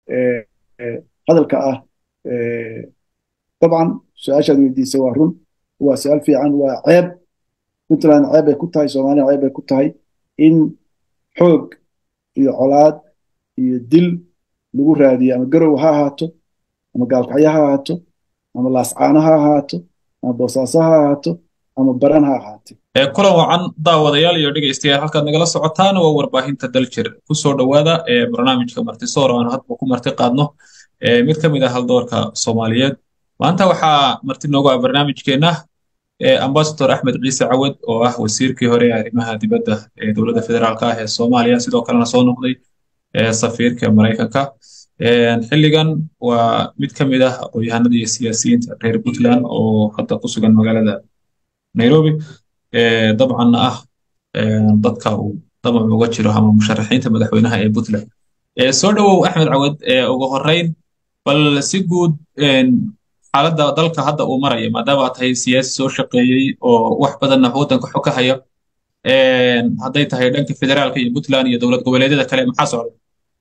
hadalka ah dabcan su-aashaad weydiisay waa run waa su-aal fiican waa ceeb puntland ceeb bay ku tahay soomaaliya ceeb bay ku tahay in xoog iyo colaad iyo dil lagu raadiyo ama garow ha ahaato ama gaalkacyo ha ahaato ama laascaano ha ahaato ama boosaaso ha ahaato ama baran ha ahaate kulan wacan daawadayaal iyo dhegaystayaal halkaad nagala socotaan waa warbaahinta daljir kusoo dhowaada ee barnaamijka martisoor aanu hadba ku marti qaadno mid ka mid ah haldoorka soomaaliyeed maanta waxaa marti noogu ah barnaamijkeenna ambasador axmed ciise cawad oo ah wasiirkii hore ee arrimaha dibadda ee dowladda federaalka ah ee soomaaliya sidoo kalena soo noqday safiirka maraykanka xilligan waa mid ka mid ah aqoon-yahanada iyo siyaasiyiinta reer puntland oo hadda ku sugan magaalada nairobi dabcanna ah dadka uu damac uga jiro ama musharaxiinta madaxweynaha ee puntland soo dhowow axmed cawad ugu horreyn bal si guud xaaladda dalka hadda uu maraya maadaama aad tahay siyaasi soo shaqeeyey oo wax badanna waddanka xog ka haya hadday tahay dhanka federaalka iyo puntland iyo dowlad goboleedyada kale maxaa socda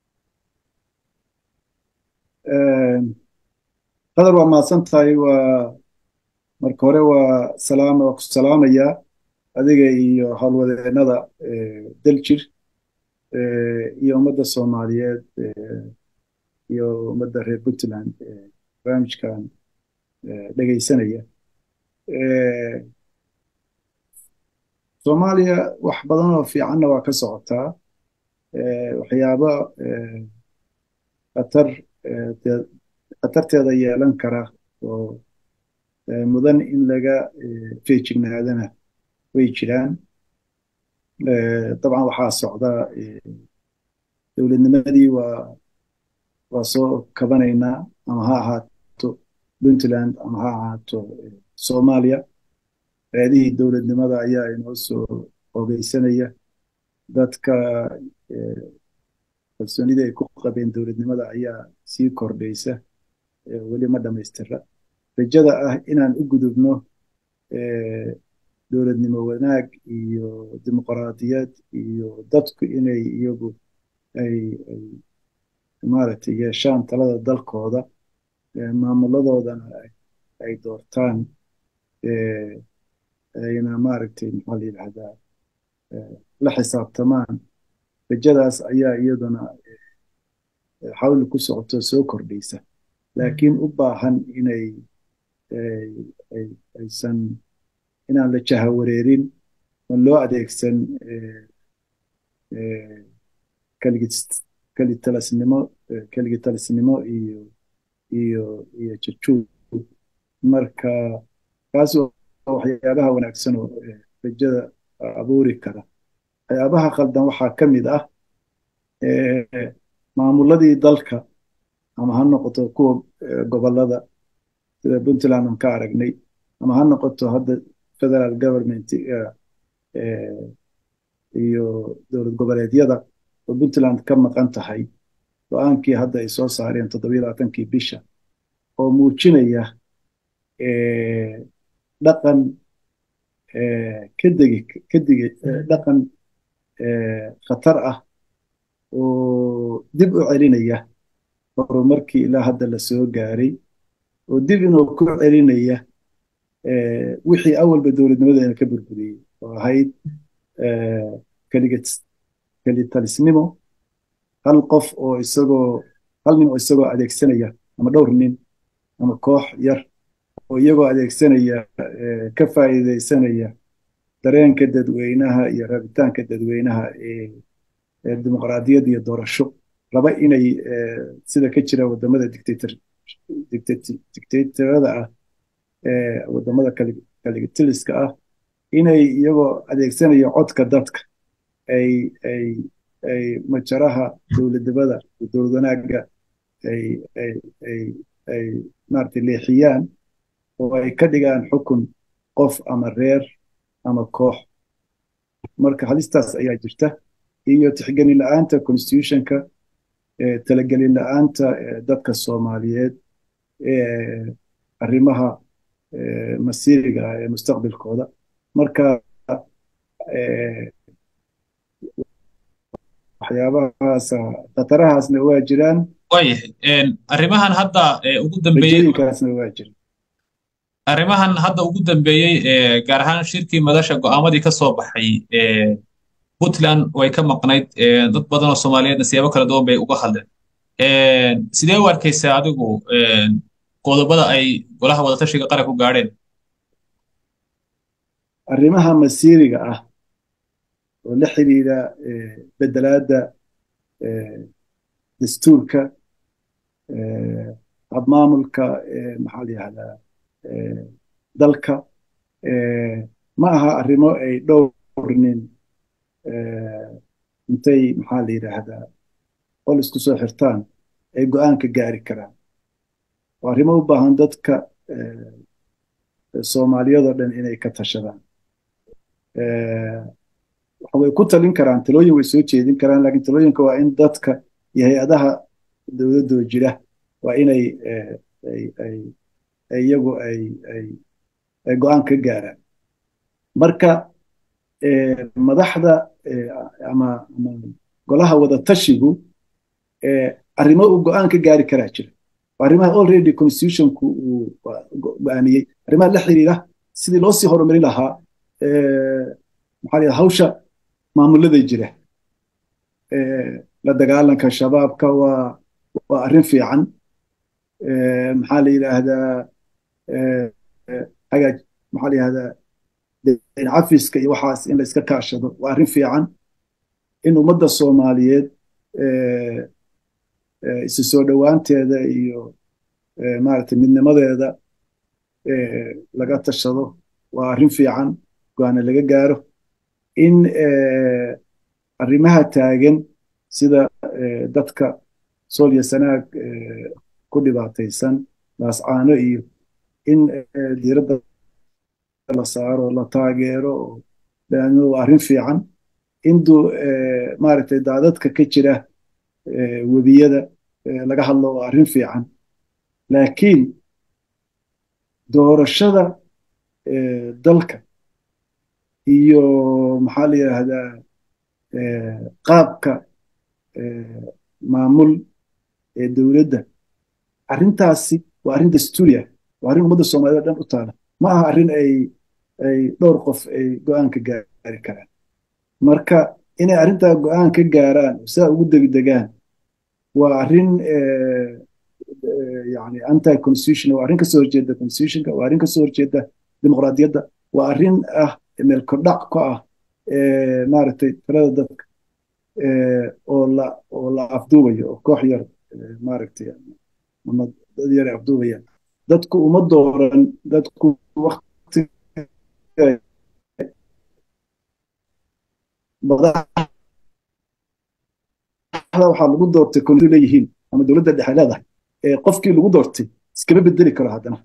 qadar waa mahadsan tahay waa marka hore waa salaam waa ku salaamayaa adiga iyo howlwadeennada daljir iyo ummadda soomaaliyeed iyo ummadda reer puntland barnaamijkan dhegaysanaya soomaaliya wax badan oo fiicanna waa ka socotaa waxyaabo khatar khatarteeda yeelan kara oo mudan in laga feejignaadana way jiraan dabcan waxaa socda dowladnimadii waa waa soo kabanaynaa ama ha ahaato puntland ama ha ahaato soomaaliya reedihii dowladnimada ayaa inoo soo ogeysanaya dadka kalsoonida ay ku qabeen dowladnimada ayaa sii kordhaysa weli ma dhammaystira rajada ah inaan u gudubno dowladnimo wanaag iyo dimuqraadiyad iyo dadku inay iyagu ay ay maaragtay yeeshaan talada dalkooda maamuladoodana ay doortaan ayna maaragtay maxaa la yidhahdaa la xisaabtamaan rajadaas ayaa iyaduna xawli ku socoto soo kordhaysa laakiin u baahan inay aysan inaan la jahawareerin oon loo adeegsan kelitalisnimo keligitalisnimo iyo iyo iyo jajuub marka kaas waxyaabaha wanaagsan oo rajada abuuri kara waxyaabaha khaldan waxaa ka mid ah maamuladii dalka ama ha noqoto kuwa gobolada sida puntland aan ka aragnay ama ha noqoto hadda federal government iyo dowlad goboleedyada oo puntland ka maqan tahay go-aankii hadda ay soo saareen toddobiyo labaatankii bisha oo muujinaya dhaqan kadegi kadigi dhaqan khatar ah oo dib u celinaya horumarkii ilaa hadda la soo gaaray oo dib inuu ku celinaya wixii awalba dowladnimadeena ka burburiyey oo ahayd kelitalisnimo hal qof oo isagoo hal nin oo isagoo adeegsanaya ama dhowr nin ama koox yar oo iyagoo adeegsanaya ka faa'iidaysanaya dareenka dadweynaha iyo rabitaanka dadweynaha ee dimuqraadiyad iyo doorasho raba inay sida ka jira wadamada dictator dictatorada ah wadamada kaligitiliska ah inay iyagoo adeegsanaya codka dadka ay ay ay majaraha dowladnimada dowlad wanaagga ay ay ay ay maaragtay leexiyaan oo ay ka dhigaan xukun qof ama reer ama koox marka halistaas ayaa jirta iyo tixgelin la-aanta constitutionka talagelin la-aanta dadka soomaaliyeed arrimaha masiiriga ah ee mustaqbilkooda marka waxyaabahaas khatarahaasna waa jiraan waayahay arrimahan hadda ugu dambeeyey rajooyinkaasna waa jira arrimahan hadda ugu dambeeyey gaar ahaan shirkii madasha go'aamadii ka soo baxay puntland way ka maqnayd dad badan oo soomaaliyeedna siyaabo kala duwan bay uga hadleen sidee u arkaysaa adigu qodobada ay golaha wadatashiga qaranku gaadheen arrimaha masiiriga ah oo la xidhiidha bedelaadda dastuurka habmaamulka maxaa la yihahdaa dalka ma aha arrimo ay dhowr nin intay maxaa la yidhaahdaa qol isku soo xirtaan ay go'aanka gaari karaan waa arrimo u baahan dadka soomaaliyadoo dhan inay ka tashadaan way ku talin karaan talooyin way soo jeedin karaan laakiin talooyinka waa in dadka iyo hay-adaha dowladdoo jira waa inay iyagu ay ay go'aan ka gaaraan marka madaxda ama ama golaha wadatashigu arrimo uu go'aan ka gaari karaa jira arrimaha already constitutionku uu go'aamiyey arrimaha la xiriira sidii loo sii horumarin lahaa maxaa la hawsha maamulada jira la dagaalanka shabaabka waa waa arrin fiican maxaa la yidhaahdaa hagaaj maxaa la yidhahdaa dayn cafiska iyo waxaas in la iska kaashado waa arrin fiican in ummadda soomaaliyeed isu soo dhowaanteeda iyo maaragtay midnimadeeda laga tashado waa arrin fiican go-aana laga gaaro in arrimaha taagan sida dadka sool iyo sanaag ku dhibaataysan laascaano iyo in diiradda la saaro la taageero leanno waa arrin fiican induu maaragtay daadadka ka jira webiyada laga hadlo waa arrin fiican laakiin doorashada dalka iyo maxaa la yidhaahdaa qaabka maamul ee dowladda arrintaasi waa arrin dastuuriya waa arrin ummadda soomaaliyed dhan u taala ma aha arrin ay ay dhowr qof ay go-aanka gaari karaan marka inay arrintaa go-aan ka gaaraan sidaa ugu degdegaan waa arrin yani anti constitution waa arrin kasoo horjeeda constitutionka waa arrin kasoo horjeeda dimuqraadiyadda waa arrin ah meel kordhac ka ah maaragtay talada dadka oo la oo la afduubayo oo koox yar maaragtay ama dad yar afduubayaan dadku uma dooran dadku wakti madaxda waxaa lagu doortay kondu leeyihiin ama dowladda dhexe leedahay qofkii lagu doortay iskama bedeli karo haddana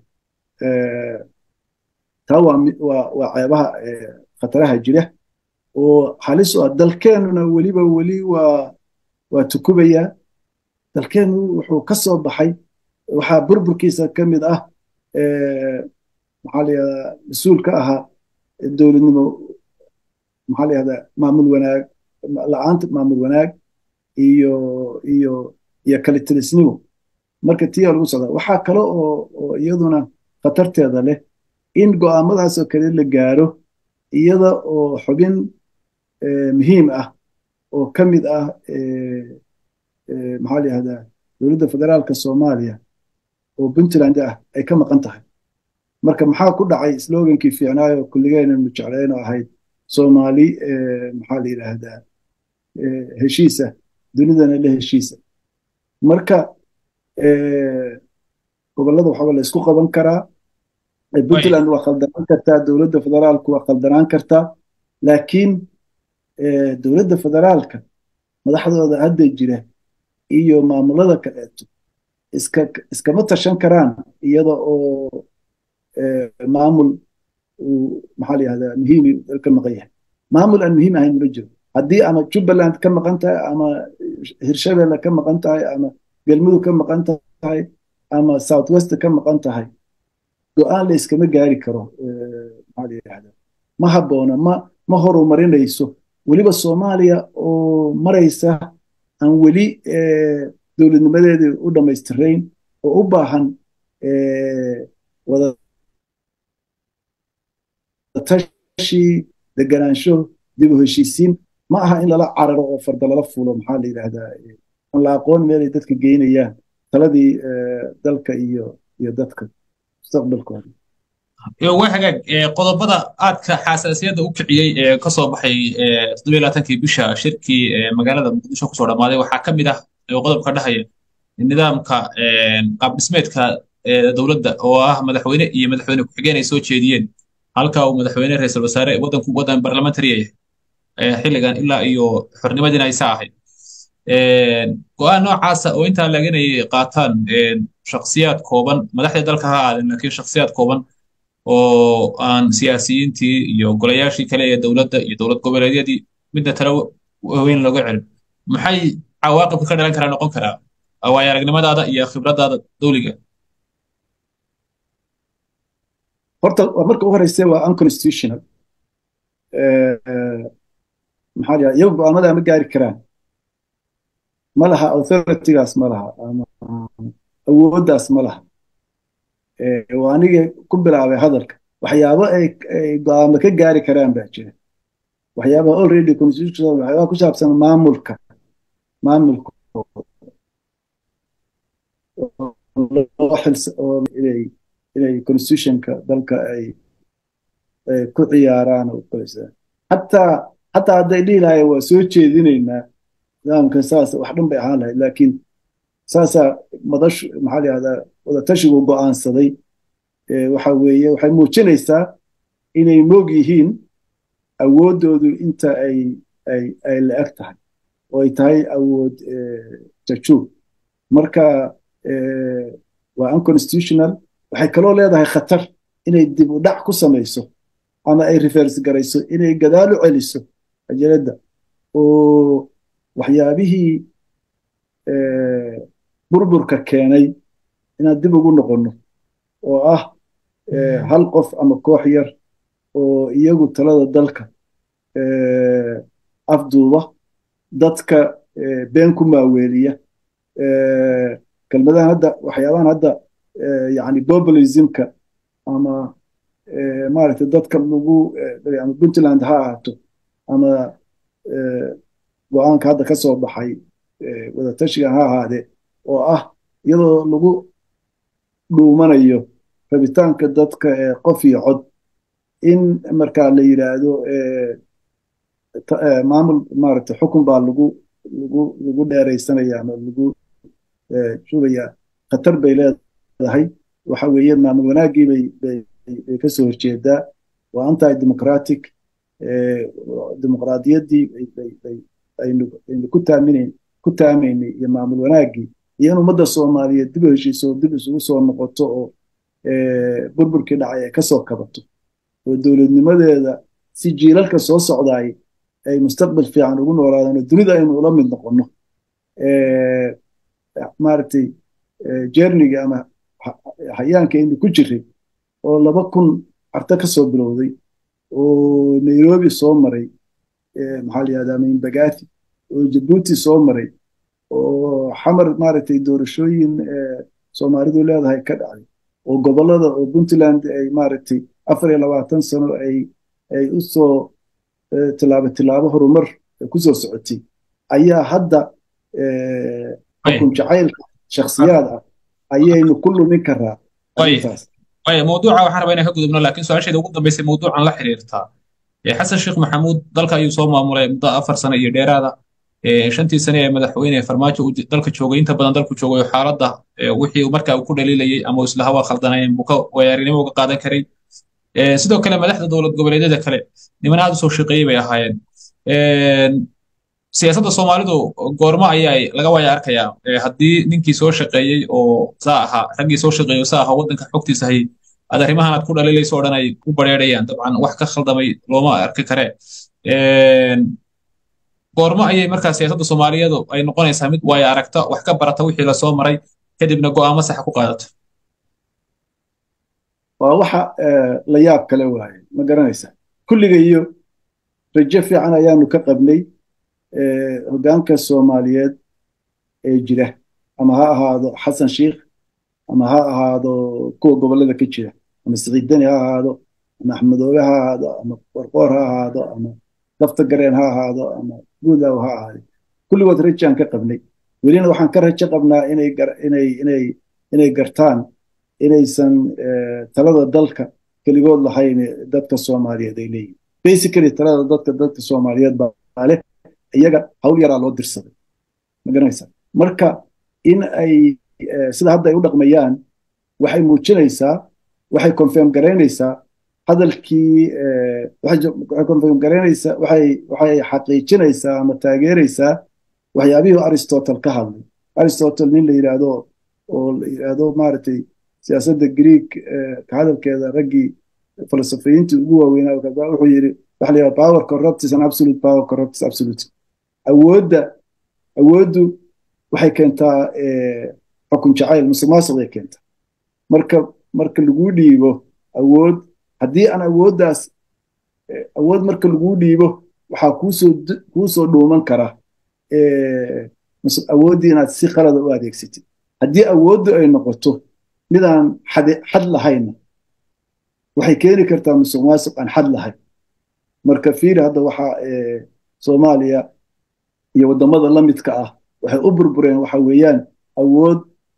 taa waa waa waa ceebaha khataraha jira oo halis u ah dalkeenuna weliba weli waa waa tukubayaa dalkeenu wuxuu ka soo baxay waxaa burburkiisa ka mid ah maxaa la yihahdaa mas-uul ka ahaa dowladnimo maxaa la yihahdaa maamul wanaag la-aanta maamul wanaag iyo iyo iyo kalitilisnimo marka tiyaa lagu socdaa waxaa kale oo oo iyaduna khatarteeda leh in go'aamadaas oo kale la gaaro iyada oo xubin muhiim ah oo ka mid ah maxaa la yihahdaa dowladda federaalka soomaaliya oo puntland ah ay ka maqan tahay marka maxaa ku dhacay slogankii fiicnaayo kulligeenanu jeclayno ahayd soomaali maxaa la yidhaahdaa heshiisa dunidana la heshiisa marka gobollada waxaba la isku qaban karaa puntland waa khaldanaan kartaa dowladda federaalku waa khaldanaan kartaa laakiin dowladda federaalka madaxdooda hadda jira iyo maamulada kaleeto iska iskama tashan karaan iyada oo maamul uu maxaa la yihahdaa muhiimi ka maqan yahay maamul aan muhiim ahayn ma jiro haddii ama jubbaland ka maqan tahay ama hirshabelle ka maqan tahay ama galmudug ka maqan tahay ama south west ka maqan tahay go-aan la iskama gaari karo maxaa la yihahdaa ma habboona ma ma horumarinayso weliba soomaaliya oo maraysa aan weli dowladnimadeedii u dhammaystirayn oo u baahan wadatashi deganaansho dib u heshiisiin ma aha in lala cararo oo farda lala fuulo maxaa la yidhaahdaa aan la aqoon meelay dadka geynayaan taladii dalka iyo iyo dadka mustaqbalkooda waa hagaag qodobada aadka xasaasiyadda u kiciyey ee ka soo baxay toddobiyo labaatankii bisha shirkii magaalada muqdisho kusoo dhammaaday waxaa ka mid ah qodobka dhahaya nidaamka qaab dhismeedka dowladda oo ah madaxweyne iyo madaxweyne ku-xigeen ay soo jeediyeen halka uu madaxweyne ra-iisul wasaare waddanku waddan barlamentary yahay xilligan ilaa iyo xornimadiina aysa ahayd go-aan noocaasa oo intaa laganayay qaataan shakhsiyaad kooban madaxda dalka ha aadeen laakiin shakhsiyaad kooban oo aan siyaasiyiintii iyo golayaashii kale ee dowladda iyo dowlad goboleedyadii midna tala weyn looga celin maxay cawaaqibka ka dhalan karaa noqon karaa waayo aragnimadaada iyo khibradaada dowliga horta marka u horeyse waa unconstitutional maxaa la iyagu go'aamada ma gaari karaan ma laha authoritygaas ma laha ama awooddaas ma laha waa aniga ku bilaabay hadalka waxyaabo ay go'aamo ka gaari karaan baa jira waxyaabaha already constitutional waxyaabaha ku saabsan maamulka maamulka inay inay constitutionka dalka ay ku ciyaaraan oo xataa xataa hadday dhihi lahayen waa soo jeedinaynaa nidaamka saas wax dhan bay ahaan lahayd laakiin saasaa madash maxaa la yihahdaa wadatashigu go'aansaday waxa weeye waxay muujinaysaa inay moog yihiin awooddoodu inta ay ay ay la-eg tahay oo ay tahay awood jajuub marka waa unconstitutional waxay kaloo leedahay khatar inay dib u dhac ku samayso ama ay reverse garayso inay gadaal u celiso ajaladda oo waxyaabihii burburka keenay inaan dib ugu noqonno oo ah hal qof ama koox yar oo iyagu talada dalka afduuba dadka been ku maaweeliya kelmadahan hadda waxyaabahan hadda yani populismka ama maaragtay dadka lagu ama puntland ha ahaato ama go-aanka hadda ka soo baxay wadatashiga ha ahaadee oo ah iyadoo lagu dhuumanayo rabitaanka dadka qof iyo cod in markaa la yidhaahdo maamul maaragtay xukun baa lagu lagu lagu dheeraysanaya ama lagu shubaya khatar bay leedahay waxa weeye maamul wanaaggii bay bay bay ka soo horjeedaa waa anti democratic dimuqraadiyaddii aynu aynu ku taaminayn ku taamaynay iyo maamul wanaaggii iyo in ummadda soomaaliyeed dib u heshiiso dib isugu soo noqoto oo burburkii dhacay ay kasoo kabato oo dowladnimadeeda si jiilalka soo socdaay ay mustaqbal fiican ugu noolaadaan oo dunida aynu ula mid noqonno maaragtay jerniga ama hayaanka aynu ku jiray oo laba kun carta ka soo bilowday oo nairobi soo maray maxaa la yihahdaa mainbagathi oo jabuuti soo maray oo xamar maaragtay doorashooyin soomaalidu leedahay ka dhacday oo gobollada oo puntland ay maaragtay afar iyo labaatan sano ay ay u soo tilaabo tilaabo horumar kusoo socotay ayaa hadda xukun jacaylka shakhsiyaad ah ayaynu ku lumin karaa arrintaas mawduuca waxaan rabaa inaan ka gudubno laakiin su-aasheeda ugu dambeysay mawduucan la xiriirtaa xasan sheekh maxamuud dalka ayuu soo maamulay muddo afar sano iyo dheeraada shantii sane ee madaxweyne farmaajo dalka joogay inta badan dalku joogay oo xaaladda wixii markaa uu ku dhaliilayay ama isla hawa khaldanayn buu ka waayarinimo uga qaadan karay sidoo kale madaxda dowlad goboleedyada kale niman aad u soo shaqeeyey bay ahaayeen siyaasadda soomaalidu goormo ayaa laga waya arkayaa haddii ninkii soo shaqeeyey oo saa ahaa raggii soo shaqeeyey oo saa ahaa waddanka xogtiisa hayay aad arrimahan aad ku dhaliilayso o dhan ay u bareerayaan dabcan wax ka khaldamay looma arki kare goormo ayay markaa siyaasadda soomaaliyeedu ay noqonaysaa mid waaya aragta wax ka barata wixii lasoo maray kadibna go'aamo saxa ku qaadato waa waxa la yaab kale waaye ma garanaysa kulliga iyo rajo fiican ayaanu ka qabnay hoggaanka soomaaliyeed ee jira ama ha ahaado xasan sheikh ama ha ahaado kuwa gobollada ka jira ama siciid deni ha ahaado ama axmedoobe ha ahaado ama qorqoor ha ahaado ama dafta gareen ha ahaado ama guudaaw ha ahaado kulligood rajaan ka qabnay welina waxaan ka rajo qabnaa inay inay inay inay gartaan inaysan talada dalka keligood lahayn dadka soomaaliyeed ay leeyihin basically talada dadka dadka soomaaliyeed baa leh iyaga hawl yaraa loo dirsaday ma garanaysaa marka in ay sida hadda ay u dhaqmayaan waxay muujinaysaa waxay confirm garaynaysaa hadalkii waxay confirm garaynaysaa waxay waxay xaqiijinaysaa ama taageeraysaa waxyaabihii aristotle ka hadlay aristotle nin la yidhaahdo oo la yidhaahdo maaragtay siyaasadda greek ka hadalkeeda raggii falsafiyiintii ugu waaweynaa wuxuu yidhi waxa la yidhaha power corrupts and absolute power corrupts absolute awoodda awooddu waxay keentaa xukun jacayl musuqmaasuqay keentaa marka marka lagu dhiibo awood haddii aan awooddaas awood marka lagu dhiibo waxaa kuusoo kuusoo dhuuman kara awooddii inaad si qalada u adeegsatid haddii awooddu ay noqoto midaan xad lahayna waxay keeni kartaa musuq maasuq aan xad lahayn marka fiiri hadda waxaa soomaaliya iyo waddamada la midka ah waxay u burbureen waxa weeyaan awood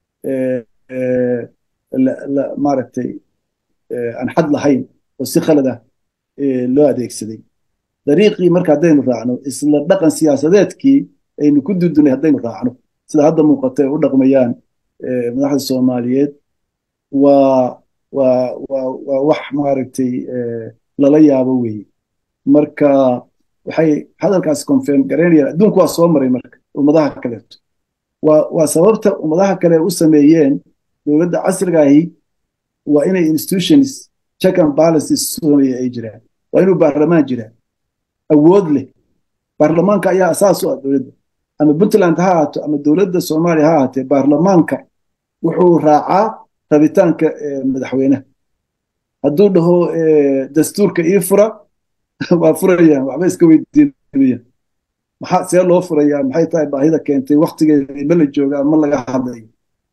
maaragtay aan xad lahayn oo si khalad ah loo adeegsaday dariiqii marka haddaynu raacno isla dhaqan siyaasadeedkii aynu ku dudunay haddaynu raacno sida hadda muuqata ay u dhaqmayaan madaxda soomaaliyeed waa waa waa waa wax maaragtay lala yaabo weeye marka waxay hadalkaas confirm garaynayaan adduunku waa soo maray marka ummadaha kaleeto waa waa sababta ummadaha kale u sameeyeen dowladda casrigaahi waa inay institutions check and balances sameeya ay jiraan waa inuu baarlamaan jiraa awood leh baarlamaanka ayaa asaas u ah dowladda ama puntland ha ahaato ama dowladda soomaaliya ha ahaatee baarlamaanka wuxuu raacaa rabitaanka madaxweynaha hadduu dhaho dastuurka ii fura waa furayaan waxba iska weydiinayaan maxaa see loo furayaa maxay tahay baahida keentay waktigeeda ma la joogaa ma laga hadlayo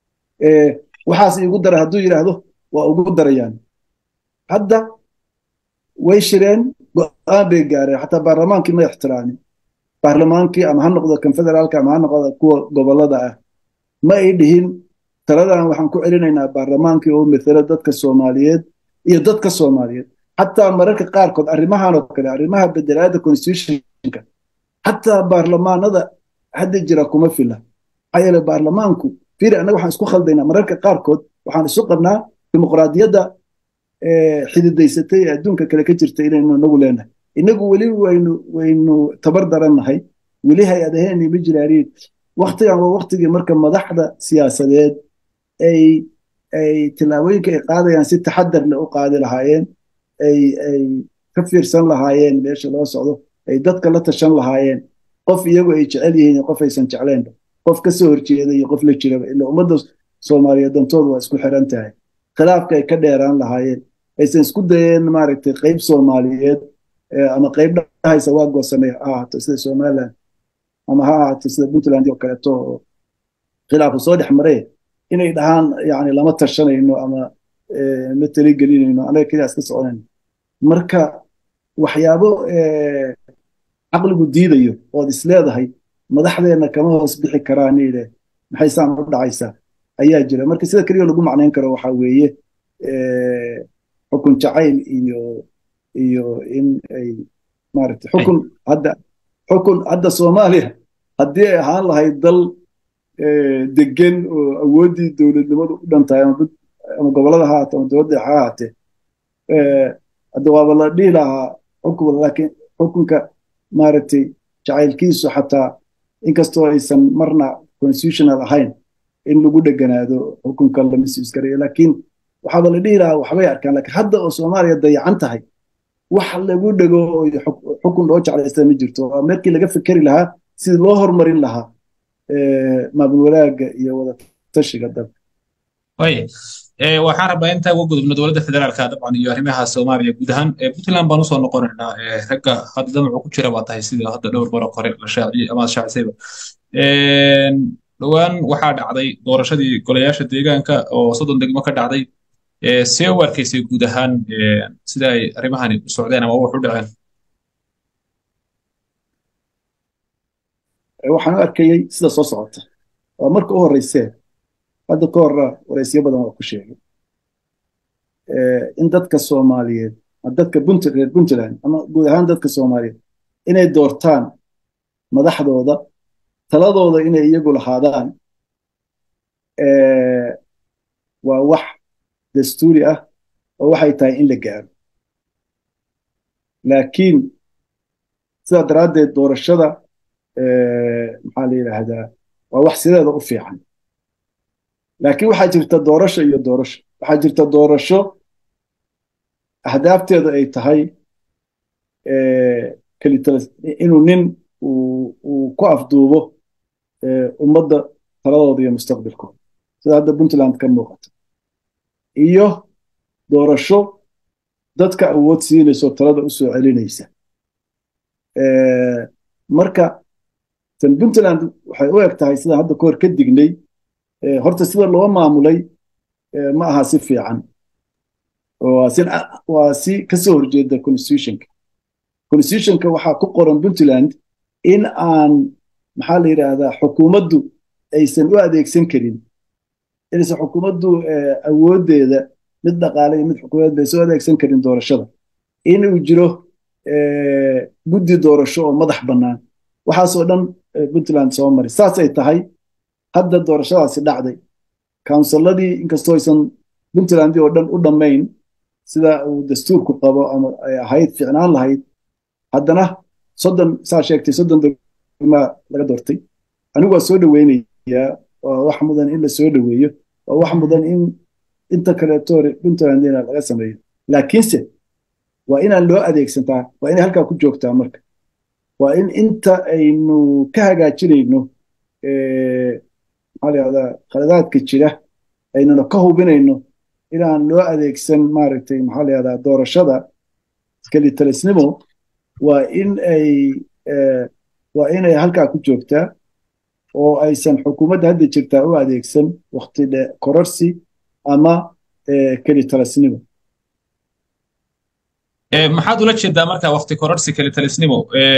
waxaas iigu dara hadduu yidhaahdo waa ugu darayaan hadda way shireen go-aan bay gaareen xataa baarlamaankii ma ixtiraamin baarlamaankii ama ha noqdo kan federaalka ama ha noqdo kuwa gobolada ah ma ay dhihin taladan waxaan ku celinaynaa baarlamaankii oo matala dadka soomaaliyeed iyo dadka soomaaliyeed xataa mararka qaarkood arrimahan oo kale arrimaha bedelaada constitutionka xataa baarlamaanada hadda jira kuma fila maxaa yeele baarlamaanku fiiri annaga waxaan isku khaldaynaa mararka qaarkood waxaan isu qabnaa dimuqraadiyadda xididaysatay ee adduunka kale ka jirta inaynu inagu leenahay inagu weli waynu waynu tabar darannahay weli hay-adaheeni ma jiraariin waktigan waa waktigii marka madaxda siyaasadeed ay ay tillaabooyinka ay qaadayaan si taxadar leh u qaadi lahaayeen ay ay ka fiirsan lahaayeen meesha loo socdo ay dadka la tashan lahaayeen qof iyagu ay jecel yihiin iyo qof aysan jeclaynba qof ka soo horjeeda iyo qof la jiraba ila ummadda soomaaliyeed dantooda waa isku xiran tahay khilaafka ay ka dheeraan lahaayeen aysan isku dayeen maaragtay qayb soomaaliyeed ama qayb dhahaysa waa goosanay ha ahaato sida somaliland ama ha ahaato sida puntland oo kaleeto oo khilaafu soo dhex maree inay dhahaan yani lama tashanayno ama ma taligelinayno anaga keliya iska soconayno marka waxyaabo caqligu diidayo ood is leedahay madaxdeenna kama hoos bixi karaan ile maxay saan u dhacaysaa ayaa jira marka sida keliya lagu macnayn karo waxaa weeye xukun jacayl iyo iyo in ay maaragtay xukun hadda xukun hadda soomaaliya haddii ay ahaan lahayd dal degan oo awooddii dowladnimadu u dhan tahay ama gobollada ha ahaate ama dowladda ha ahaatee hadda waaba la dhihi lahaa xukun laakiin xukunka maaragtay jacaylkiisu xataa inkastoo aysan marna constitutional ahayn in lagu dheganaado xukunka la misuuskarayo laakiin waxaaba la dhihi lahaa waxbay arkaan laakiin hadda oo soomaaliya dayacan tahay wax lagu dhego oo xukun loo jeclaysta ma jirto waa markii laga fikeri lahaa sidii loo horumarin lahaa maamul wanaagga iyo wada tashiga dalka waxaan rabaa intaa uga gudubno dowladda federaalka dabcan iyo arrimaha soomaaliya guud ahaan puntland baan usoo noqonaynaa ragga hadda damacu ku jira baa tahay sida hadda dhowr maro hore la shaaciyey ama shaacisayba dhowaan waxaa dhacday doorashadii golayaasha deegaanka oo soddon degmo ka dhacday see u arkaysay guud ahaan sida ay arrimahani u socdeen ama wax u dhaceen waxaan u arkayey sida soo socota waa marka u horreysee hadda ka horra wareysyo badan waa ku sheegay in dadka soomaaliyeed dadka reer puntland ama guud ahaan dadka soomaaliyeed inay doortaan madaxdooda taladooda inay iyagu lahaadaan waa wax dastuuri ah oo waxay tahay in la gaaro laakiin sidaa daraaddeed doorashada maxaa la yidhaahdaa waa wax sideeda u fiican laakiin waxaa jirta doorasho iyo doorasho waxaa jirta doorasho ahdaafteedu ay tahay inuu nin uu ku afduubo ummadda taladooda iyo mustaqbalkooda sida hadda puntland ka muuqata iyo doorasho dadka awood siinaysa oo talada u soo celinaysa marka tan puntland waxay u eg tahay sidaan hadda kahor ka dignay horta sida loo maamulay ma aha si fiican waa si kasoo horjeeda constitutionka constitutionka waxaa ku qoran puntland in aan maxaa la yidhaahdaa xukuumaddu aysan u adeegsan karin inaysan xukuumaddu awooddeeda mid dhaqaale iyo mid xukuumadeed baysan u adeegsan karin doorashada inuu jiro guddi doorasho oo madax bannaan waxaasoo dhan puntland soo mari saasay tahay hadda doorashadaasi dhacday kawnsilladii inkastoo aysan puntlandii oo dhan u dhammayn sida uu dastuurku qabo ama ay ahayd ficnaan lahayd haddana soddon saa sheegtay soddon degmaa laga doortay anigu waa soo dhoweynayaa waa wax mudan in la soo dhoweeyo waa wax mudan in inta kaleeto puntlandina laga sameeyo laakiinse waa inaan loo adeegsantaa waa inay halkaa ku joogtaa marka waa in inta aynu ka hagaajinayno maxaa la yahdaa khaladaadka jira aynuna ka hubinayno inaan loo adeegsan maaragtay maxaa la yahdaa doorashada kelitalisnimo waa in ay waa inay halkaa ku joogtaa oo aysan xukuumadda hadda jirtaa u adeegsan wakti dhe kororsi ama kelitalisnimo maxaad ula jeedaa marka wakti kororsi kelitalisnimo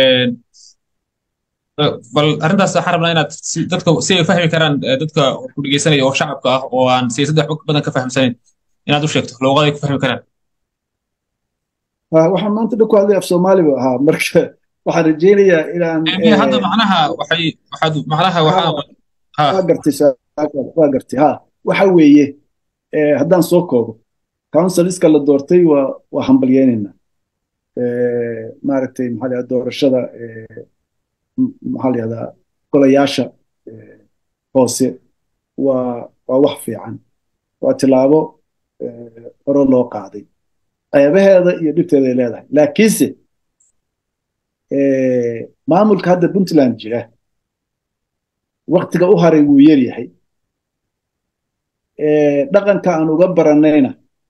bal arrintaas waxaan rabnaa inaad dadka si ay fahmi karaan dadka ku dhegeysanaya oo shacabka ah oo aan siyaasadda waxba badan ka fahamsanayn inaad u sheegto luuqaday ku fahmi karaan waxaan maanta dhan ku hadlay af soomaaliba ahaa marka waxaan rajaynayaa inaan hadda macnaha waxay waxaad macnaha waxaa waa gartay waa gartay ha waxa weeye haddaan soo koobo counciliska la doortay waa waa hambalyeynayna maaragtay maxaa la doorashada maxaa la yahdaa golayaasha hoose waa waa wax fiican waa tilaabo hore loo qaaday qeybaheeda iyo dhibteeda ay leedahay laakiinse maamulka hadda puntland jira waktiga u haray wuu yar yahay dhaqanka aan uga baranayna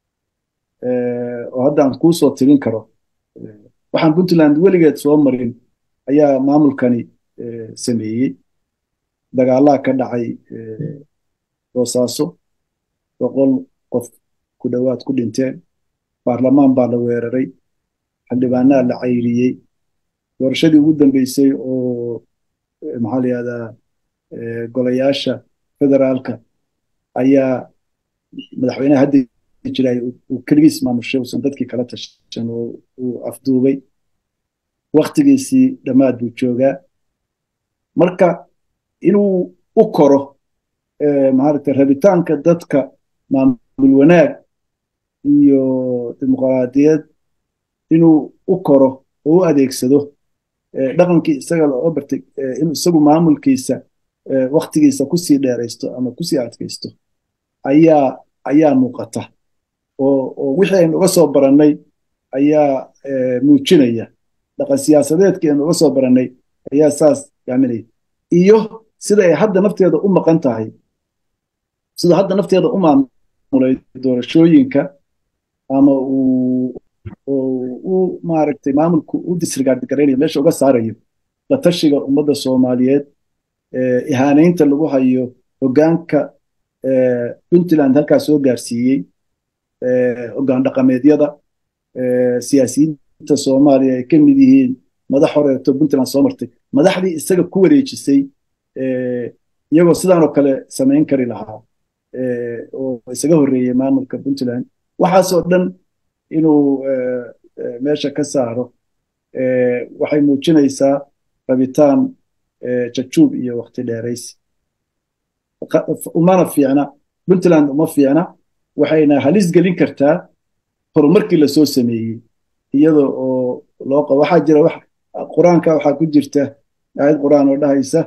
oo hadda aan kuu soo tirin karo waxaan puntland weligeed soo marin ayaa maamulkani sameeyey dagaalaa ka dhacay boosaaso boqol qof ku dhowaad ku dhinteen baarlamaan baa la weeraray xildhibaanaa la cayriyey doorashadii ugu dambeysay oo maxaa la yihahdaa golayaasha federaalka ayaa madaxweynaha hadda jiray uu keligiis maamushay uusan dadkii kala tashan oo uu afduubay waktigiisii dhammaad buu joogaa marka inuu u koro maaragtay rabitaanka dadka maamul wanaag iyo dimuqraadiyad inuu u koro oo u adeegsado dhaqankii isaga loo bartay inuu isagu maamulkiisa waktigiisa kusii dheeraysto ama kusii adkaysto ayaa ayaa muuqata oo oo wixii aynu uga soo barannay ayaa muujinaya dhaqan siyaasadeedkii aynu uga soo barannay ayaa saas yaaminaya iyo sida ay hadda nafteeda u maqan tahay sida hadda nafteeda u maamulay doorashooyinka ama uu u maaragtay maamulku u disregard garaynayo meesha uga saarayo la tashiga ummadda soomaaliyeed ihaanaynta lagu hayo hoggaanka puntland halkaas soo gaarsiiyey hoggaan dhaqameedyada siyaasiyiinta soomaaliya ay ka mid yihiin madax horeeto puntland soo martay madaxdii isaga ku wareejisay iyagoo sidaanoo kale samayn kari lahaa oo isaga horreeyey maamulka puntland waxaasoo dhan inuu meesha ka saaro waxay muujinaysaa rabitaan jajuub iyo wakti dheeraysi umana fiicna puntland uma fiicna waxayna halis gelin kartaa horumarkii lasoo sameeyey iyada oo loo qabo waxaa jira wax qur-aanka waxaa ku jirta aayad qur-aan oo dhahaysa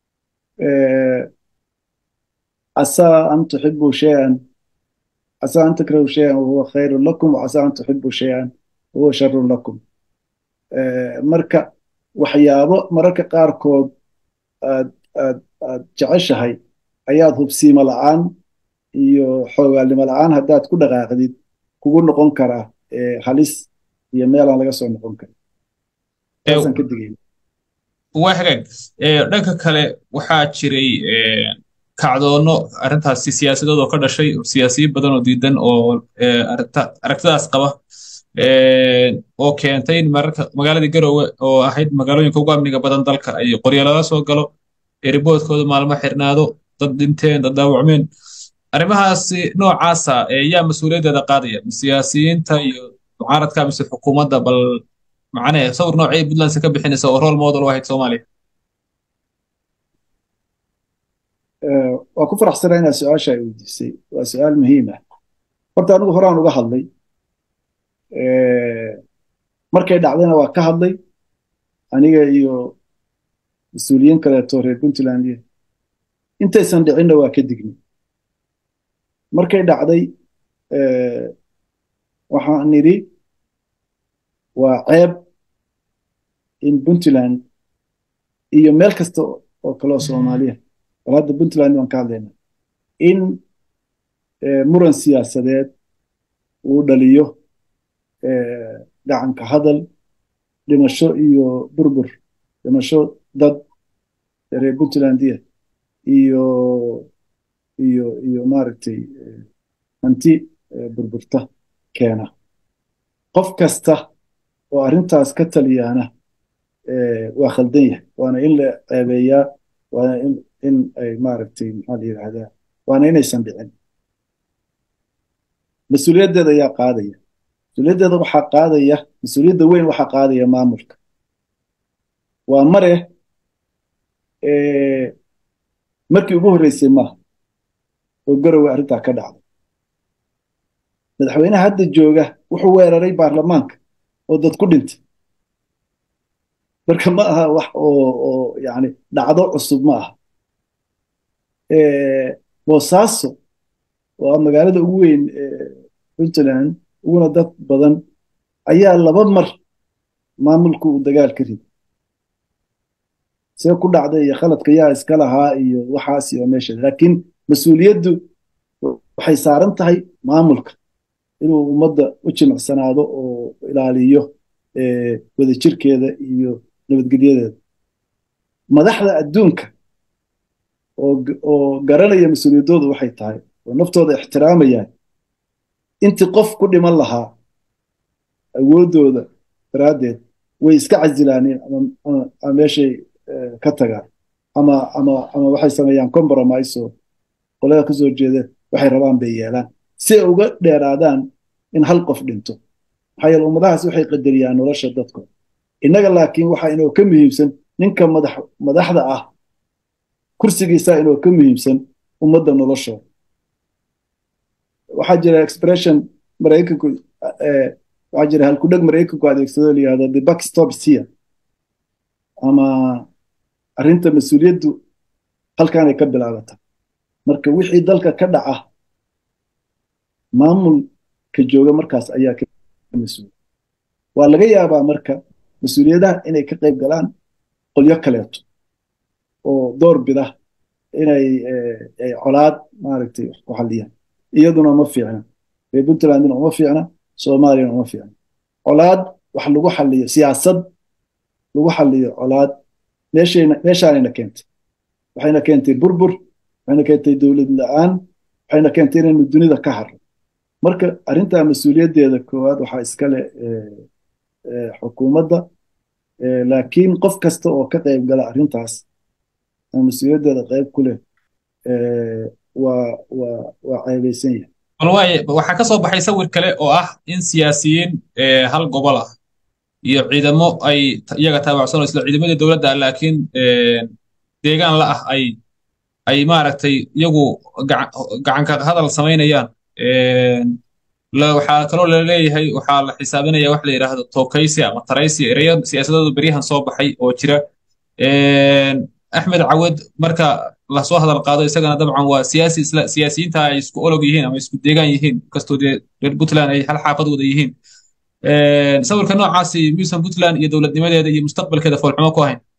casaa an tuxibuu shayan casaa an takrahu shayan wahuwa khayrun lakum wacasaa an tuxibuu shayan wahuwa sharun lakum marka waxyaabo mararka qaarkood aad aad aad jeceshahay ayaad hubsiimo la'aan iyo xoogaalnimo la'aan haddaad ku dhaqaaqdid kugu noqon karaa halis iyo meelaan laga soo noqon karin taasaan ka digayna waa hagaag dhanka kale waxaa jiray kacdoono arrintaasi siyaasadood oo ka dhashay siyaasiyiin badan oo diidan oo aragtidaas qaba oo keentay in mararka magaaladii garowe oo ahayd magaalooyinka ugu amniga badan dalka ay qoryo laga soo galo eriboodkooda maalmo xirnaado dad dhinteen dad dhaawacmeen arrimahaasi noocaasa yaa mas-uuliyaddeeda qaadaya siyaasiyiinta iyo mucaaradka mise xukuumadda bal macnee sawir noocay puntland ka bixinaysa oo role model u ahayd soomaaliya waa ku faraxsanaa inaad su-aasha ay weydiisay waa su-aal muhiim ah horta anigu horaan uga hadlay markay dhacdayna waa ka hadlay aniga iyo mas-uuliyiin kaleeto reer puntland intaysan dhicinna waa ka dignay markay dhacday waxaan nidhi waa ceeb in puntland iyo meel kasta oo kaleo soomaaliya bal hadda puntland waan ka hadlaynaa in muran siyaasadeed uu dhaliyo gacanka hadal dhimasho iyo burbur dhimasho dad reer puntlandiya iyo iyo iyo maaragtay hanti burburta keena qof kasta oo arrintaas ka taliyaana waa khaldan yahay waana in la ceebeeyaa waana in in ay maaragtay maxaa la yidhaahdaa waana inaysan dhicin mas-uuliyaddeeda ayaa qaadaya mas-uuliyaddeeda waxaa qaadaya mas-uuliyadda weyn waxaa qaadaya maamulka waa mare markii ugu horreysay maaha oo garowe arrintaa ka dhacday madaxweynaha hadda jooga wuxuu weeraray baarlamaanka oo dad ku dhintay marka ma aha wax oo oo yani dhacdo cusub ma aha boosaaso waa magaalada ugu weyn puntland uguna dad badan ayaa laba mar maamulku uu dagaal ka riday see ku dhacday iyo khaladka yaa iska lahaa iyo waxaas iyo meesha laakiin mas-uuliyaddu waxay saaran tahay maamulka inuu ummadda u jimicsanaado oo ilaaliyo wadajirkeeda iyo nabadgelyadeeda madaxda adduunka oo garanaya mas-uuliyaddooda waxay tahay oo naftooda ixtiraamayaan intii qof ku dhiman lahaa awooddooda daraaddeed way iska casilaaneen ama meeshay ka tagaan ama ama ama waxay sameeyaan compromise oo qolada ka soo jeeda waxay rabaan bay yeelaan si ay uga dheeraadaan in hal qof dhinto maxaa yeele ummadahaas waxay qadariyaan nolosha dadkooda innaga laakiin waxaa inoo ka muhiimsan ninka madax madaxda ah kursigiisa inoo ka muhiimsan ummadda noloshooda waxaa jira expression maraykanku waxaa jira halkudheg maraykanku adeegsado la yihahdo the buck stops here ama arrinta mas-uuliyaddu halkaanay ka bilaabata marka wixii dalka ka dhaca maamulka jooga markaas ayaa ka mas-uul waa laga yaabaa marka mas-uuliyadaha inay ka qayb galaan qolyo kaleeto oo door bida inay colaad maaragtay wax ku xalliyaan iyaduna uma fiicna reer puntlandina uma fiicna soomaaliyana uma fiicna colaad wax lagu xalliyo siyaasad lagu xalliyo colaad meeshayna meeshaanayna keentay waxayna keentay burbur waxayna keentay dowlad la-aan waxayna keentay inaynu dunida ka harro marka arrintaa mas-uuliyaddeeda koowaad waxaa iskale xukuumadda laakiin qof kasta oo ka qayb gala arrintaas oo mas-uuliyaddeeda qayb ku leh waa waa waa ceebaysan yahay bal waaye waxaa ka soo baxay sawir kale oo ah in siyaasiyiin hal gobol ah iyo ciidamo ay iyaga taabacsan isla ciidamadii dowladda ah laakiin deegaan la ah ay ay maaragtay iyagu gacanka hadal samaynayaan waxaa kaloo laleeyahay waxaa la xisaabinaya wax la yidhaahdo tookaysi ama taraysi ereyo siyaasadooda beryahan soo baxay oo jira axmed cawad marka lasoo hadal qaado isagana dabcan waa siyaasi isla siyaasiyiinta ay isku olog yihiin ama isku deegaan yihiin kastoo dee reer puntland ay hal xaafad wada yihiin sawirka noocaasi miyuusan puntland iyo dowladnimadeeda iyo mustaqbalkeeda foolxumo ku ahayn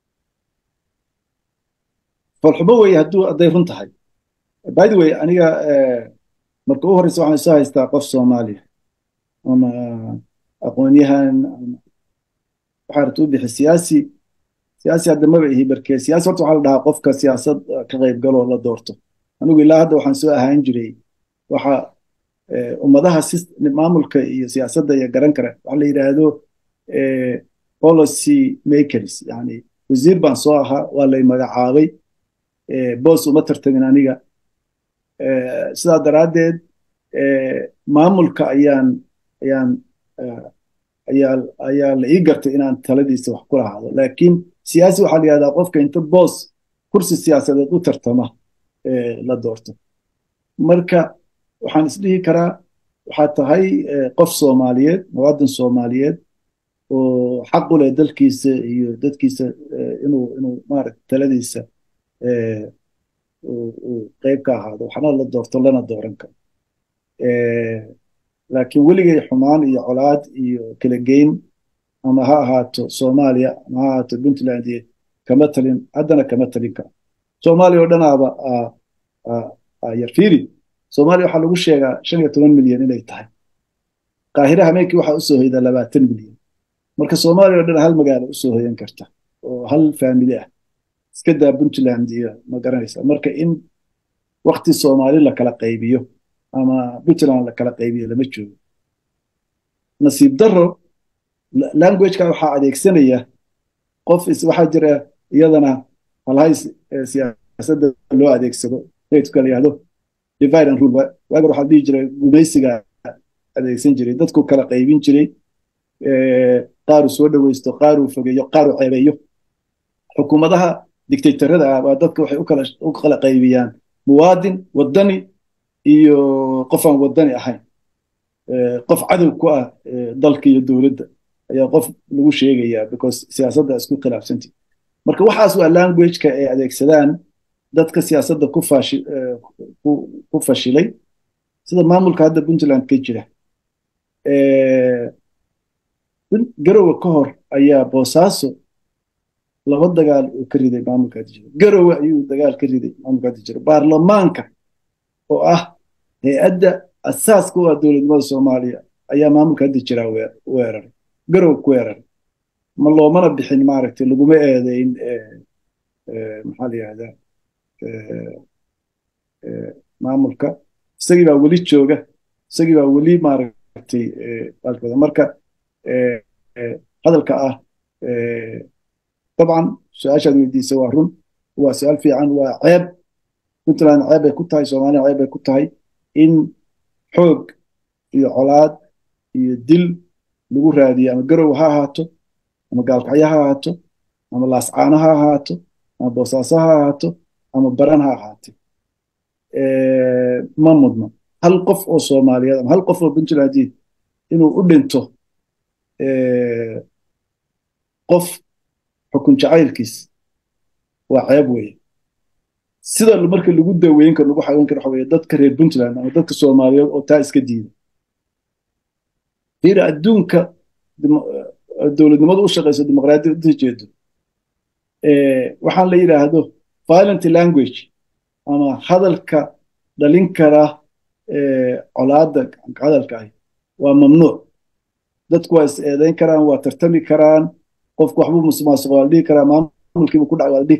foolxumo weye hadduu hadday run tahay by the way aniga marka u horeysa waxaan soo haystaa qof soomaaliya ama aqoonyahan waxaa rabta u bixi siyaasi siyaasi hadda maba ihi barkee siyaasi horta waxaa la dhahaa qofka siyaasad ka qayb galoo la doorto anigu ilaa hadda waxaan soo ahaan jiray waxa ummadaha maamulka iyo siyaasadda iyo garan kara waxa la yidhaahdo policy makers yani wasiir baan soo ahaa waa lay magacaabay boos uma tartamin aniga sidaa daraaddeed maamulka ayaan ayaan ayaa ayaa la ii gartay inaan taladiisa wax ku lahaado laakiin siyaasi waxaa la yihahdaa qofka inta boos kursi siyaasadeed u tartama la doorto marka waxaan isdhihi karaa waxaa tahay qof soomaaliyeed muwaadin soomaaliyeed oo xaq u leh dalkiisa iyo dadkiisa inuu inuu maaragta taladiisa uu qayb ka ahaado waxna la doorto lana dooran karo laakiin weligay xumaan iyo colaad iyo kala geyn ama ha ahaato soomaaliya ama ha ahaato puntland iyo kama talin haddana kama talin karo soomaaliya oo dhanaaba yar fiiri soomaaliya waxaa lagu sheegaa shan iyo toban milyan inay tahay qaahira hameenkii waxaa usoo hoydaa labaatan milyan marka soomaaliya oo dhan hal magaalo usoo hoyan karta oo hal faamili ah iska daa puntland iyo ma garanaysa marka in wakti soomaali la kala qaybiyo ama puntland la kala qaybiyo lama joogo nasiib daro languageka waxaa adeegsanaya qof waxaa jira iyadana halhay siyaasadda loo adeegsado sayidka la yihahdo divide and rule waagar waxaa dhihi jiray gumaysiga adeegsan jiray dadku kala qaybin jiray qaaruu soo dhoweysto qaaruu fogeeyo qaaruu ceebeeyo xukuumadaha dictatorada ah baa dadka waxay u kala qaybiyaan muwaadin wadani iyo qof aan wadani ahayn qof cadow ku ah dalka iyo dowladda ayaa qof lagu sheegayaa because siyaasadda isku khilaafsanti marka waxaas waa languageka ay adeegsadaan dadka siyaasadda ku fashi ku fashilay sida maamulka hadda puntland ka jira garowe ka hor ayaa boosaaso laba dagaal uu ka riday maamulka hadda jira garowe ayuu dagaal ka riday maamulka hadda jira baarlamaanka oo ah hay-adda asaaska u ah dowladnimada soomaaliya ayaa maamulka hadda jira weeraray garowe ku weeraray ma loomana bixin maaragtay laguma eedeyn maxaa la yihahdaa maamulka isagii baa weli jooga isagii baa weli maaragtay baalkooda marka hadalka ah dabcan su-aashaad weydiisa waa run waa su-aal fiican waa ceeb puntland ceeb bay ku tahay soomaaliya ceeb bay ku tahay in xoog iyo colaad iyo dil lagu raadiyo ama garow ha ahaato ama gaalkacyo ha ahaato ama laascaano ha ahaato ama boosaaso ha ahaato ama baran ha ahaate ma mudno hal qof oo soomaaliyeed ama hal qof oo puntlandii inuu u dhinto qof xukun jacaylkiis waa ceeb weeye sida marka lagu daweyn karo lagu xaweyn karo waxa weeye dadka reer puntland ama dadka soomaaliyeed oo taa iska diida fiira adduunka dowladnimadu u shaqayso dimuqraadiyadda jeedo waxaan la yidhaahdo violent language ama hadalka dhalin kara colaadda hadalka ahi waa mamnuuc dadku waa is eedayn karaan waa tartami karaan qofku waxbuu musuqmaasuqa waa la dhihi karaa maamulkiibu ku dhac waa la dhihi karaa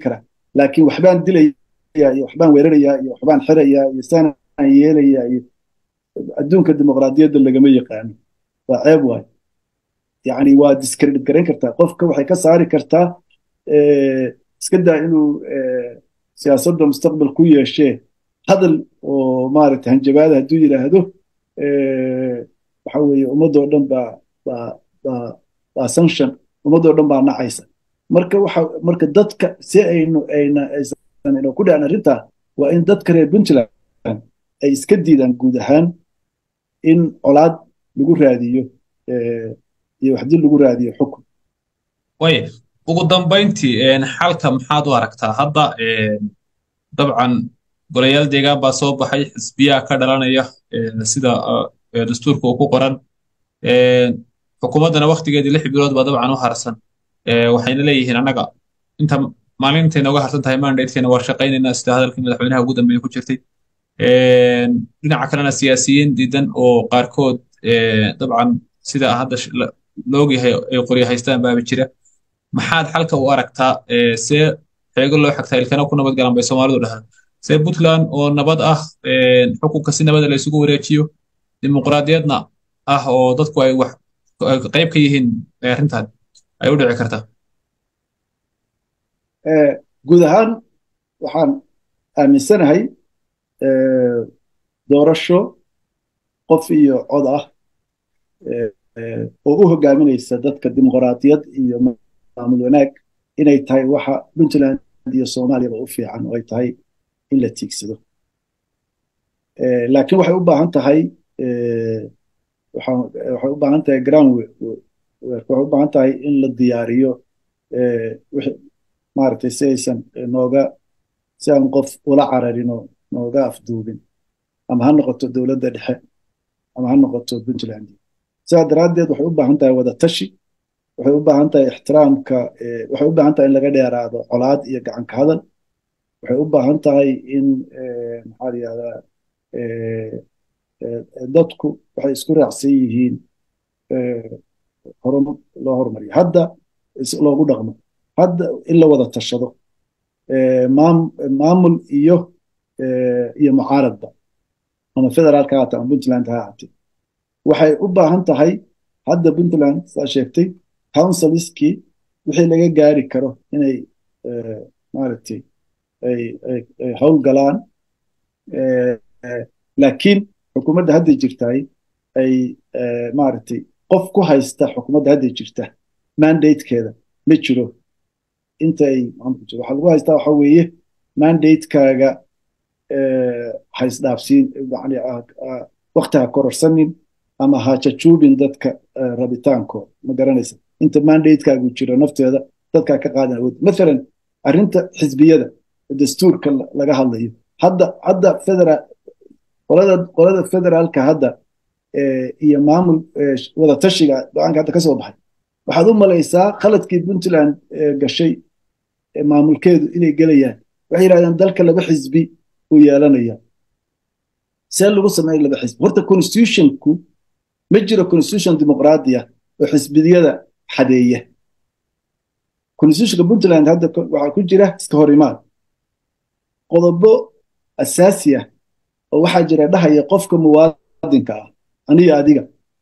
laakiin waxbaan dilaya iyo waxbaan weerarayaa iyo waxbaan xirayaa iyo saanaan yeelayaa iyo adduunka dimuqraadiyadda lagama yaqaano waa ceeb waay yani waa discredit garayn kartaa qofka waxay ka saari kartaa iska daa inuu siyaasadda mustaqbal ku yeeshee hadal oo maaragtay hanjabaada hadduu yidhaahdo waxa weeye ummadoo dhan baa baa baa baa sanction ummadoo dhan baa nacaysa marka waxa marka dadka si aynu ayna aysan ina ku dhacin arrintaa waa in dadka reer puntland ay iska diidaan guud ahaan in colaad lagu raadiyo iyo waxdii lagu raadiyo xukun way ugu dambayntii xalka maxaad u aragtaa hadda dabcan golayaal deegaan baa soo baxay xisbiyaa ka dhalanaya sida dastuurka uu ku qoran xukuumaddana waktigeedii lix bilood baa dabcan u harsan waxayna leeyihiin annaga inta maalintay nooga harsan tahay mandatekeena waa shaqaynaynaa sida hadalkii madaxweynaha ugu dambeeya ku jirtay dhinaca kalena siyaasiyiin diidan oo qaarkood dabcan sida hadda loogyahay ay qoryo haystaan baaba jira maxaad xalka u aragtaa see xeego loo xagtaa ilkana ku nabad galan bay soomaalidu dhahaan see puntland oo nabad ah xukunka si nabada la isugu wareejiyo dimuqraadiyadna ah oo dadku ay wax qayb ka yihiin arrintan ay u dhici kartaa guud ahaan waxaan aaminsanahay doorasho qof iyo cod ah oo u hogaaminaysa dadka dimuqraadiyad iyo maamul wanaag inay tahay waxa puntland iyo soomaaliyaba u fiican oo ay tahay in la tiigsado laakiin waxay u baahan tahay waxay u baahan tahay ground waxay u baahan tahay in la diyaariyo maaragtay si aysan nooga si aan qof ula cararin oo nooga afduubin ama ha noqoto dowladda dhexe ama ha noqoto puntland sidaa daraaddeed waxay u baahan tahay wada tashi waxay u baahan tahay ixtiraamka waxay u baahan tahay in laga dheeraado colaad iyo gacanka hadal waxay u baahan tahay in maxaa la yihahdaa dadku waxay isku raacsan yihiin horum loo horumariyo hadda loogu dhaqmo hadda in la wada tashado maamul iyo iyo mucaaradba ama federaalka ha ama puntland ha ahaatee waxay u baahan tahay hadda puntland saa sheegtay councilskii wixii laga gaari karo inay maaragtay ay ay ay howlgalaan laakiin xukuumadda hadda jirtaay ay maaragtay qof ku haysta xukuumadda hadda jirta mandatekeeda ma jiro inta ay waxaa lagu haystaa waxa weeye mandatekaaga haysdhaafsiin yani wakti ha kororsanin ama ha jajuubin dadka rabitaankooda ma garanaysa inta mandatekaagu jiro nafteeda dadkaa ka qaadan awood mathalan arrinta xisbiyada dastuurka laga hadlayo hadda hadda federal qolada qolada federaalka hadda iyo maamul wada tashiga go-aanka hadda ka soo baxay waxaad u malaysaa khaladkii puntland gashay maamulkeedu inay gelayaan waxay yidhahdeen dalka laba xisbi uu yeelanaya see lagu sameeya laba xisbi horta constitutionku ma jiro constitution dimuqraadiya oo xisbiyada xadeeya constitutionka puntland hadda waxaa ku jira iska hor imaad qodobo asaasi ah oo waxaa jira dhahaya qofka muwaadinka ah aniyo adiga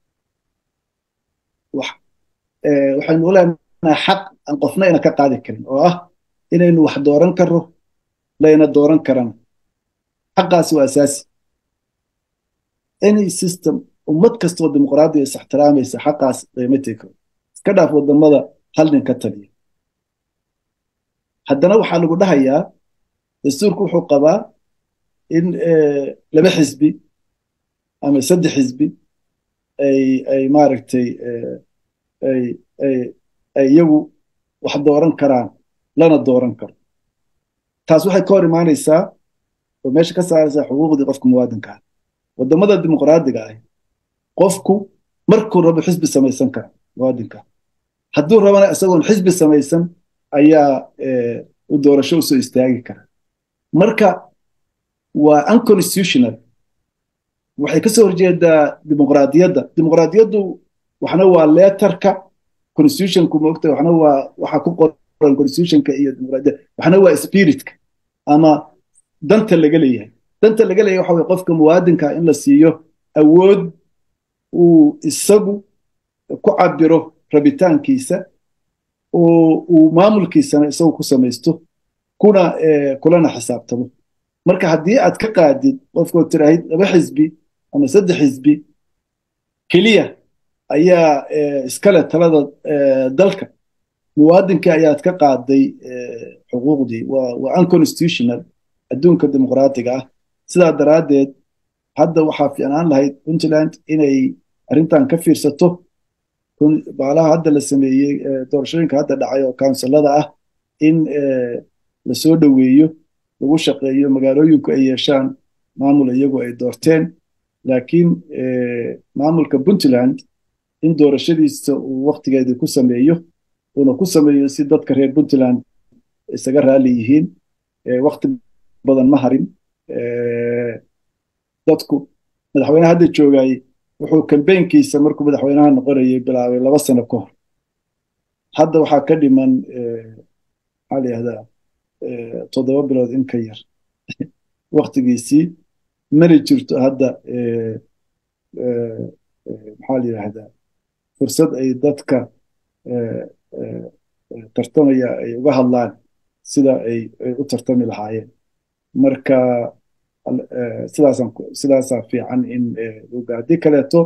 waxaynu u leenahay xaq aan qofna ina ka qaadi karin oo ah inaynu wax dooran karro layna dooran karana xaqaasi waa asaasi any system ummad kastoo dimuqraadiya is ixtiraamaysa xaqaas layma tegi karo iska dhaaf wadamada hal nin ka taliya haddana waxaa lagu dhahayaa dastuurku wuxuu qabaa in laba xisbi ama saddex xisbi ay ay maaragtay ay ay ay iyagu wax dooran karaan lana dooran karo taas waxay ka hor imaanaysaa oo meesha ka saaraysaa xuquuqdii qofka muwaadinka ah wadamada dimuqraadiga ah qofku markuu rabo xisbi samaysan kara muwaadinka hadduu rabana isagoon xisbi samaysan ayaa u doorasho usoo istaagi kara marka waa unconstitutional waxay kasoo horjeedaa dimuqraadiyadda dimuqraadiyaddu waxna waa leetarka constitutionku moogta waxna waa waxa ku qoran constitutionka iyo dimuqraadiyadda waxna waa spiritka ama danta laga leeyahay danta laga leeyahay waxa weye qofka muwaadinka in la siiyo awood uu isagu ku cabiro rabitaankiisa oo uu maamulkiisana isagu ku samaysto kuna kulana xisaabtamo marka haddii aad ka qaadid qofkood tiraahid laba xisbi ama saddex xisbi keliya ayaa iskale talada dalka muwaadinkii ayaad ka qaaday xuquuqdii waa unconstitutional adduunka dimuqraatiga ah sidaa daraaddeed hadda waxaa fiicnaan lahayd puntland inay arrintan ka fiirsato baalaha hadda la sameeyey doorashooyinka hadda dhacay oo kawnsilada ah in lasoo dhoweeyo lagu shaqeeyo magaalooyinku ay yeeshaan maamul iyagu ay doorteen laakiin maamulka puntland in doorashadiisa uu waktigeedii ku sameeyo uuna ku sameeyo si dadka reer puntland isaga raali yihiin wakti badan ma harin dadku madaxweynaha hadda joogay wuxuu kambeynkiisa markuu madaxweynaha noqonayay bilaabay laba sano ka hor hadda waxaa ka dhiman maxaa la yihahdaa toddoba bilood in ka yar waktigiisii mana jirto hadda maxaa la yidhahdaa fursad ay dadka tartamaya ay uga hadlaan sida ay u tartami lahaayeen marka sidaasaan sidaasaa fiican in luga haddii kaleeto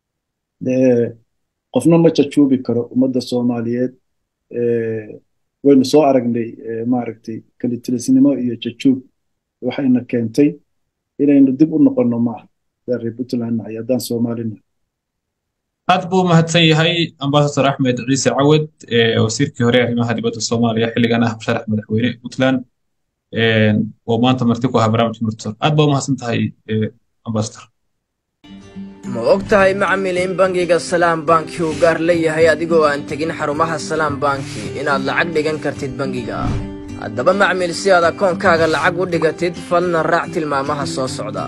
qofna ma jajuubi karo ummadda soomaaliyeed waynu soo aragnay maaragtay kalitilisnimo iyo jajuub waxayna keentay inaynu dib u noqonno maaha hadaan reer puntland nahay haddaan soomaalina aad buu mahadsan yahay ambasador axmed ciise cawed wasiirkii hore arrimaha dibadda soomaaliya xilligan ah musharax madaxweyne puntland oo maanta marti ku ahaa barnaamijka murtor aad baa u mahadsan tahay ambasador ma og tahay macmil in bangiga salaam banki uu gaar leeyahay adigoo aan tegin xarumaha salaam banki inaad lacag dhigan kartid bangiga haddaba macmil si aad akoonkaaga lacag u dhigatid falna raac tilmaamaha soo socda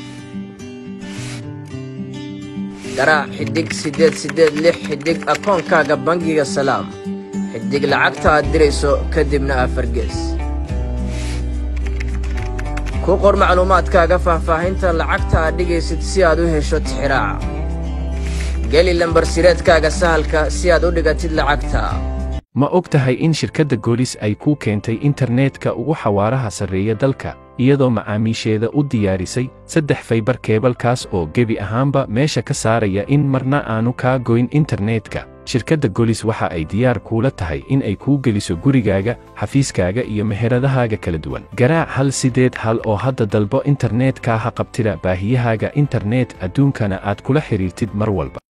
garaac xidhig siddeed siddeed lix xidhig akoonkaaga bangiga salaam xidhig lacagta aad dirayso kadibna afargees ku qor macluumaadkaaga faahfaahinta lacagta aad dhigaysid si aad u hesho tixiraaca geli lambarsireedkaaga sahalka si aad u dhigatid lacagta ma og tahay in shirkadda goolis ay kuu keentay internetka ugu xawaaraha sarreeya dalka iyadoo macaamiisheeda u diyaarisay saddex faybar keebalkaas oo gebi ahaanba meesha ka saaraya in marna aanu kaa goyn internetka shirkadda golis waxa ay diyaar kuula tahay in ay kuu geliso gurigaaga xafiiskaaga iyo meheradahaaga kala duwan garaac hal sideed hal oo hadda dalbo internetka ha qabtida baahiyahaaga internet adduunkana aad kula xidhiirtid mar walba